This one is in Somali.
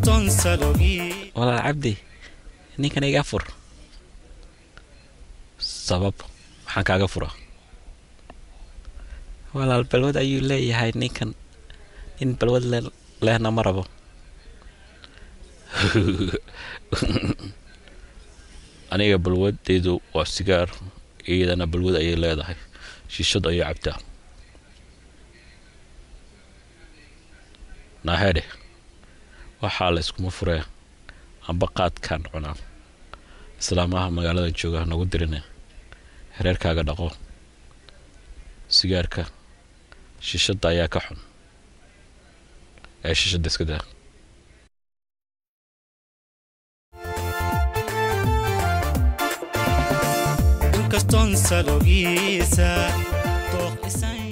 inkastoon salogii walaal cabdi ninkan iga fur sabab maxaan kaaga furaa walaal balwad ayuu leeyahay ninkan nin balwad le- lehna ma rabo aniga balwadeydu waa sigaar iyadana balwad ayay leedahay shiishad ayay cabtaa naahedhe waxaa la iskuma furee amba qaadkaan cunaa islaamaha magaalada jooga nagu dirine hereerkaaga dhaqo sigaarka shishadda ayaa ka xun ee shishadda iska daa inkastoon salogiisa dooq isan